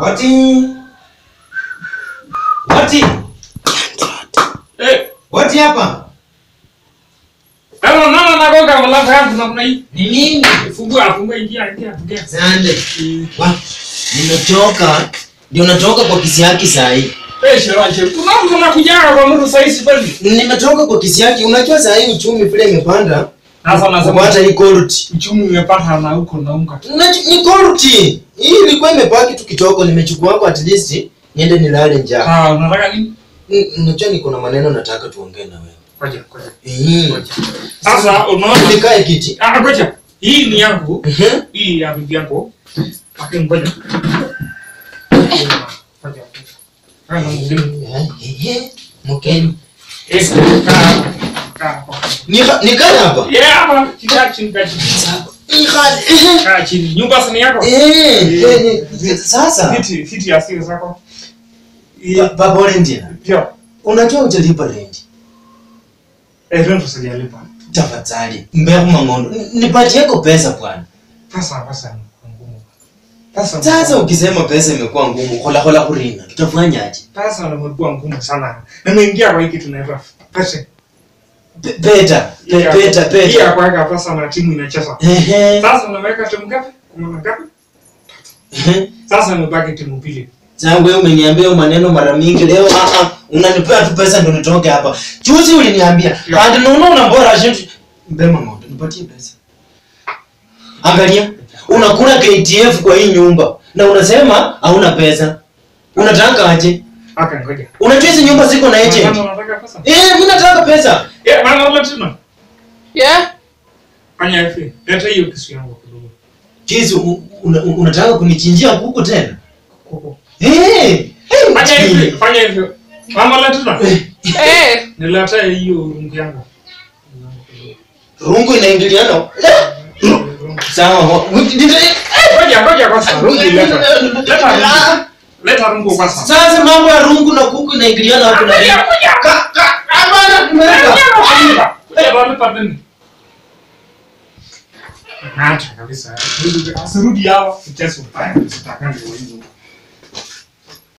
Wati. Wati. Eh, Wati hapa. kama mama nagonga mlango yangu namna hii. Ni nini? Fungua, fungua ingia, ingia, ingia. Sande. Wa. Nimechoka. Ndio natoka kwa kisi yake saa hii. Eh, shiraje. Unaanza na kujaga kwa mtu sasa hivi kweli. Nimetoka kwa kisi yake. Unajua saa hii uchumi vile imepanda. Sasa nasema Kupata hii quality. uchumi umepata na huko na unga. Unaju- Ni quality. Hii ilikuwa imebaki tu kidogo nimechukua hapo at least niende nilale njaa. Ah, unataka nini? Mm, Unajua niko na maneno nataka tuongee na wewe. Ngoja, ngoja. Eh. Ngoja. Sasa unaona Nikae kiti. Ah, ngoja. Hii ni yangu. Mhm. Hii ya bibi yako. Lakini ngoja. Ngoja. Ah, na mgeni. Ehe. Mkeni. Eh, kaa. Kaa hapo. Nika nikae hapa. Yeah, hapa. Kaa chini, kaa chini. Nika. ehe. Kaa chini. Nyumba si ni yako? Eh, eh, eh, sasa Viti, viti ya siri zako. ba- baba Olendia, Ndio. unajua utalipa rent. Eh, rent sijalipa. Tafadhali, mbegu mangondo. N- Nipatieko pesa bwana. Pesa, pesa ni ngumu. Pesa. Sasa ukisema pesa imekuwa ngumu, hola hola kuringa. Tutafanyaje? pesa imekuwa ngumu sana. Nimeingia kwa hiki tunaitwa pesa. Pe- Peta, pe- Hii ya- peta, Hii ya peta. kuweka pesa na timu inacheza. Ehe. Sasa unaweka timu ngapi? Kumi na ngapi? Ehe. Sasa imebaki timu mbili. Sasa wewe umeniambia hayo maneno mara mingi leo ah ah unanipea tu pesa ndio nitoke hapa. Juzi uliniambia, Yeah. and no no na bora shit. Mbema ngondo, nipatie pesa. Angalia, unakula KTF kwa hii nyumba na unasema hauna pesa. Unataka aje? Aka ngoja. Unajua hizi nyumba ziko na agent. Mama unataka pesa? Eh, mimi nataka pesa. Eh, mama unataka? Yeah. Fanya hivi. Leta hiyo kisu yangu kidogo. Jesu, u- una, u- unataka kunichinjia kuku tena? Kuku. Eh! Hey, Fanya hivi, fanya hivi. Mama leta. Eh. Nileta hiyo rungu yangu. Rungu inaingiliana. Sawa. wa- Ngoja, ngoja kwanza. Rungu leta. Leta rungu. Leta rungu kwanza. Sasa mambo ya rungu na kuku inaingiliana hapo na Ngoja, ngoja. Ka- ka- Hapana, tumeweka. Naacha kabisa. Asirudi hapa. Mchezo mbaya. Sitakangi kwa hizo.